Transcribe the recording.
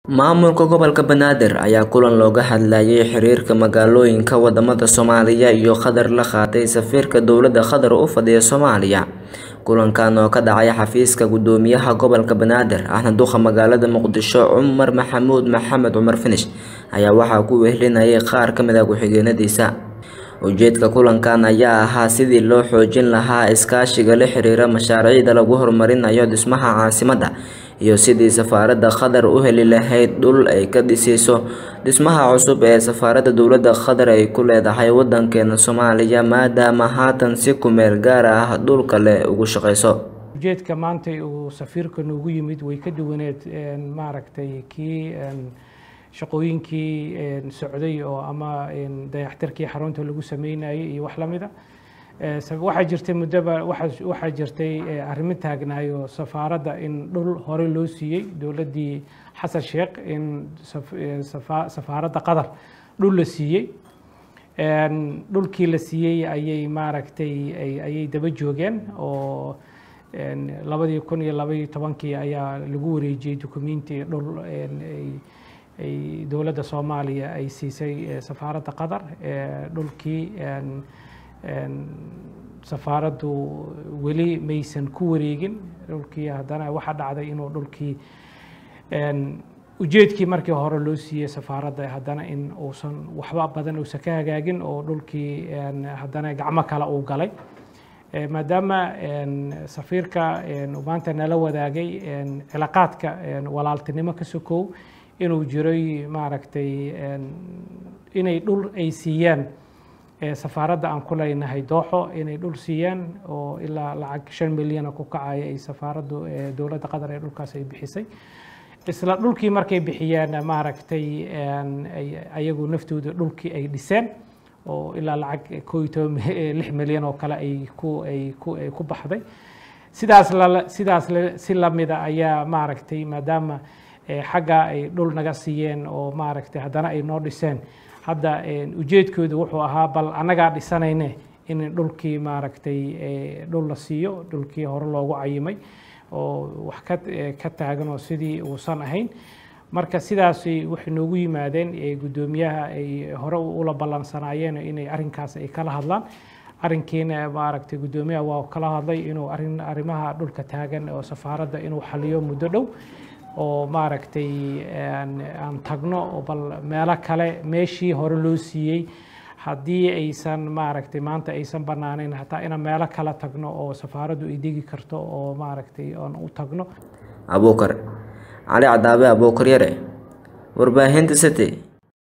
Maamulka gobolka Banaadir ayaa kulan looga hadlayay xiriirka magaalooyinka wadamada Soomaaliya iyo Qatar la qaatay safiirka dowladda Qatar u fadhiya Soomaaliya. Kulankan oo ka dhacay xafiiska Gudoomiyaha Gobolka Banaadir ahna duqa magaalada Muqdisho Cumar Maxamuud Maxamed Cumar Finish ayaa waxaa ku wehelinayay qaar ka mid ah ku-xigeenadiisa. Ujeedka kulankan ayaa ahaa sidii loo xoojin lahaa iskaashiga la xiriira mashaariicda lagu horumarinayo dhismaha caasimadda iyo sidii safaaradda Qatar u heli lahayd dhul ay ka dhisayso dhismaha cusub ee safaaradda dowladda Qatar ay ku leedahay wadankeena Soomaaliya maadaama haatan si ku meel gaar ah dhul kale ugu shaqeyso. ujeedka maanta uu safiirka noogu yimid way ka duwaneed maaragtay kii shaqooyinkii socday oo ama dayactirkii xarunta lagu sameynayay iyo wax lamida waxaa jirtay muddoba waxaa jirtay arrimo taagnaayo safaaradda in dhul hore loo siiyey dowladdii xasan sheekh in safaaradda qatar dhul la siiyey dhulkii la siiyey ayay maaragtay ayay daba joogeen oo labadii kun iyo labaiyo tobankii ayaa lagu wareejiyey dukumenti dhul ay dowladda soomaaliya ay siisay safaaradda qatar dhulkii safaaraddu weli maysan ku wareegin dhulkii haddana waxaa dhacday inuu dhulkii ujeedkii markii hore loo siiyey safaaradda haddana in uusan waxba badan uusan ka hagaagin oo dhulkii haddana gacmo kale uu galay maadaama safiirka maanta nala wadaagay cilaaqaadka walaaltinimo ka sokow inuu jiray maaragtay inay dhul ay siiyaan safaaradda aan ku leynahay dooxo inay dhul siiyaan oo ilaa lacag shan milyana ku kacaya ay safaaraddu dowladda qatar ee dhulkaas ay bixisay isla dhulkii markay bixiyeen maaragtay ayagu naftooda dhulkii ay dhiseen oo ilaa lacag koo iyo toban lix milyan oo kale ay ku ay ku ay ku baxday sidaas la sidaas si lamida ayaa maaragtay maadaama xagga ay dhul naga siiyeen oo maaragtay haddana ay noo dhiseen hadda ujeedkoodu wuxuu ahaa bal annagaa dhisanayne in dhulkii maaragtay dhul la siiyo dhulkii hore loogu cayimay oo wax ka ka taagan oo sidii uusan ahayn marka sidaas waxay noogu yimaadeen guddoomiyaha ay hore ula ballansanaayeen inay arrinkaas ay kala hadlaan arrinkiina maaragtay guddoomiyaha waa kala hadlay inuu arrin arrimaha dhulka taagan oo safaaradda inuu xaliyo muddo dhow oo maaragtay aan tagno oo bal meelo kale meeshii hore loo siiyey haddii aysan maaragtay maanta aysan bannaaneyn hataa inaan meelo kale tagno oo safaaraddu ay degi karto oo maaragtay aan u tagno abuukar cali cadaabe abuukar yare warbaahinta city